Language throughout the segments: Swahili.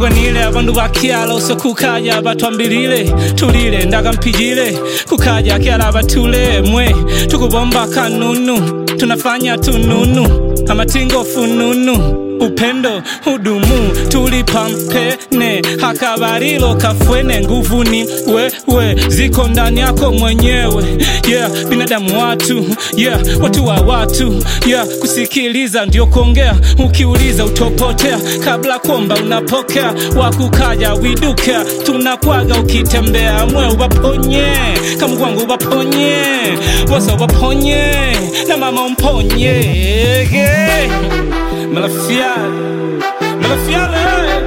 tugwanire abandu bakyala ose kukaja batwambirire tulire ndagampijire kukaja kyala batule mwe tukubomba kanunu tunafanya tununu amatingo fununu upendo hudumu tulipampene hakabarilo kafwene nguvu ni wewe ziko ndani yako mwenyewe yeah binadamu watu yeah watu wa watu yeah kusikiliza ndio kuongea ukiuliza utopotea kabla kuomba unapokea wakukaja widuka tunakwaga ukitembea mwe ubaponye kamugwangu ubaponye wose ubaponye na mama umponye yeah. Malafiale, Malafiale,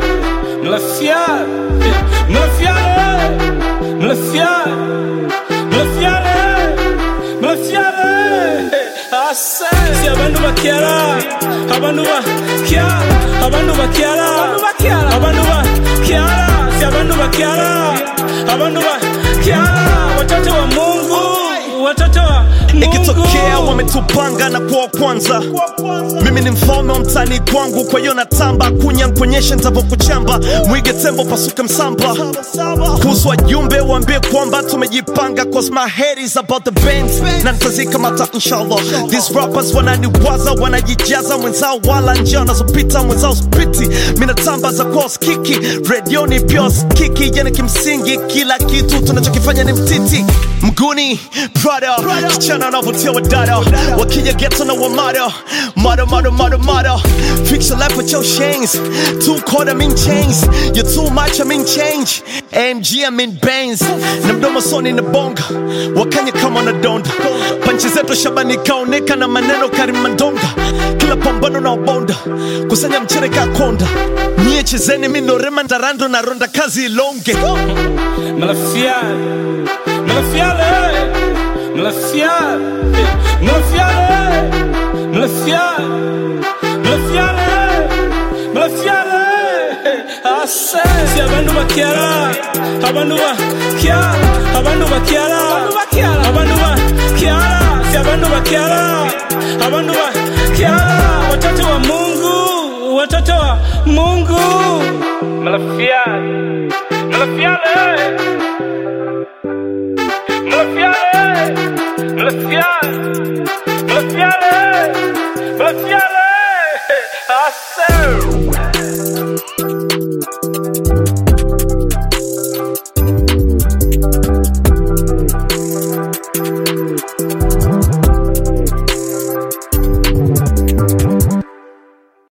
Malafiale, Malafiale, Malafiale, Malafiale, Malafiale. Ase, si abantu bakyala, abantu bakyala, abantu bakyala, abantu bakyala, si abantu bakyala, abantu bakyala, watoto wa Mungu, watoto wa Mungu. ikitokea wametupanga na kuwa kwanza mimi ni mfalme wa mtani kwangu kwa hiyo natamba kunya nkuonyeshe ntavyokuchamba mwige tembo pasuke msamba kuhusu wajumbe waambie kwamba tumejipanga cause my head is about the bands na nitazikamata inshallah these rappers wananiwaza wanajijaza mwenzao wala njia wanazopita mwenzao spiti minatamba za kwa skiki redioni pia skiki yani kimsingi kila kitu tunachokifanya ni mtiti mguni prada kichana wanavutia wadada wakija geto na wamada mada mada mada mada fix your life with your chains two quarter mean chains you're too much I mean change AMG I mean bands na mdomo soni na bonga wakanya kama na donda panchi zetu shabani kaoneka na maneno karimandonga kila pambano na ubonda kusanya mchere kakonda nyie chezeni minorema ndarando na ronda kazi ilonge Malafiale, Malafiale, Malafiale, Malafiale, Malafiale, Malafiale, Malafiale. Ase, si abantu bakyala, abantu bakyala, abantu bakyala, abantu bakyala, si abantu bakyala, abantu bakyala, watoto wa Mungu, watoto wa Mungu. Malafiale, Malafiale. Malafiale, Malafiale, Malafiale, Malafiale.